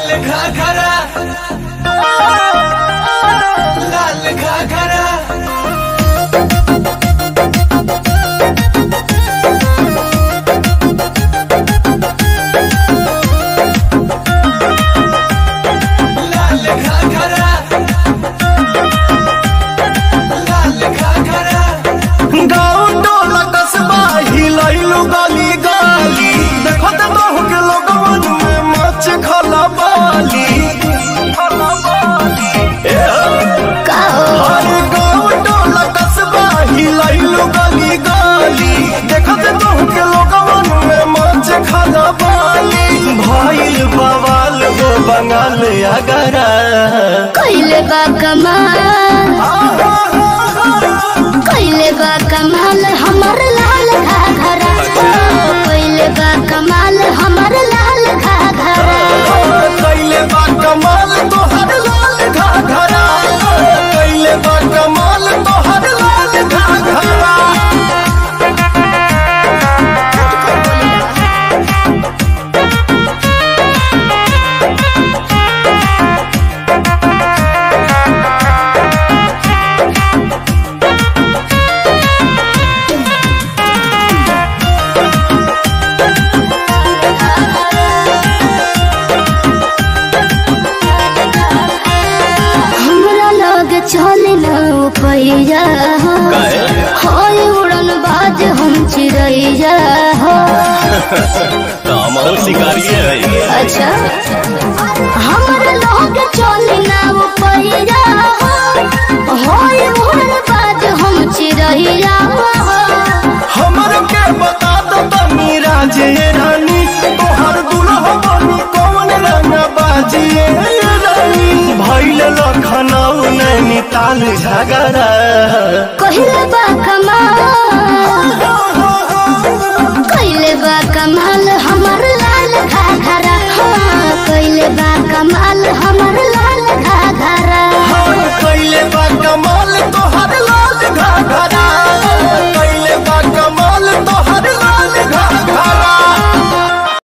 लाल घाघरा लाल घाघरा लाल घाघरा लाल घाघरा गाँव टोला कस्बा हिलैलु गली गली देखो त बहु के लोगवन में मच खला बाली ए हो। अरे गाँव टोला कस्बा हिलैलु गली गली देखो त बहु के लोगवन में मच खला बाली भइल बवाल हो बंगाल अगरा कइले बा कमाल कइले बा कमाल हमर लाल घाघरा कइले बा कमाल हमर लाल घाघरा कैले बा कमाल तोहर लाल घाघरा कैले बा कमाल तोहर लाल घाघरा हमरा लग चले न पैया होय उड़न बाज हम चिड़ैया हो शिकारी है अच्छा हमरा लग चले न पैया होय उड़न बाज हम चिड़ैया हो हमर के बता दो तनी राजे रानी तोहर दुल्हा बनी कौन रंग बाजिए रानी भइल लखनऊ नैनीताल झगड़ा कहिले बा कमाल कहिले बा कमाल